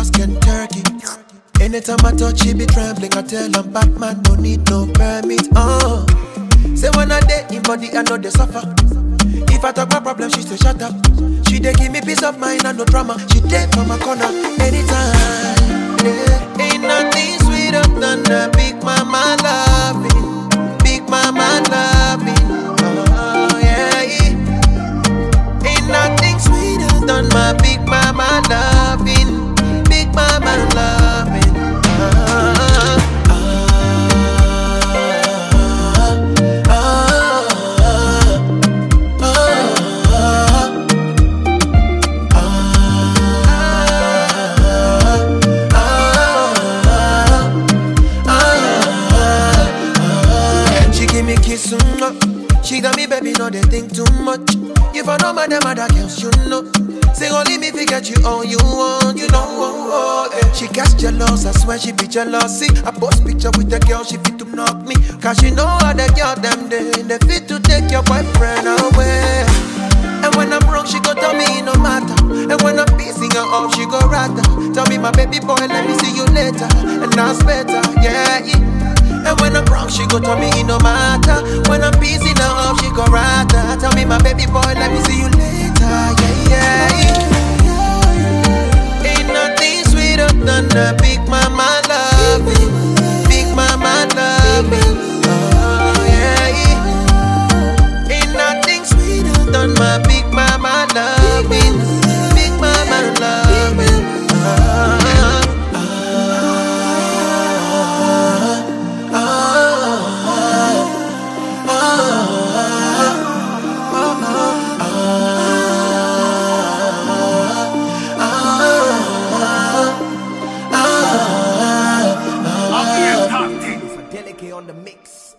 fast can turkey. Anytime I touch, she be trembling. I tell I'm Batman, no need no permit. Oh, say when I date in body, I know they suffer. If I talk my problem, she say shut up. She dey give me peace of mind and no drama. She dey for my corner anytime. Yeah. Ain't nothing sweeter than a big mama loving, big mama loving. Oh yeah. Ain't nothing sweeter than my big mama loving, big mama loving. Ah, ah, ah, She give me kiss, mm, she got me baby, no they think too much. If I know my them other girls, you know. Say only me forget you all you want, you know. Oh, oh, eh. She gets jealous, I swear she be jealous. See, I post picture with the girl, she fit to knock me. Cause she know how the girl them they, they fit to take your boyfriend away. And when I'm wrong, she go tell me it no matter. And when I'm pissing her off, she go rather. Tell me, my baby boy, let me see you later. And that's better, yeah. yeah. And when I'm wrong, she go tell me it no matter. When I'm pissing her off, she go rather. Tell me, my baby boy, let me see you later, yeah, yeah. yeah. Ain't nothing sweeter than a big mama loving, big mama loving. Oh, yeah. yeah. Ain't nothing sweeter than my big mama loving, big mama loving. Ah, I'll be a top team. Delicate on the mix.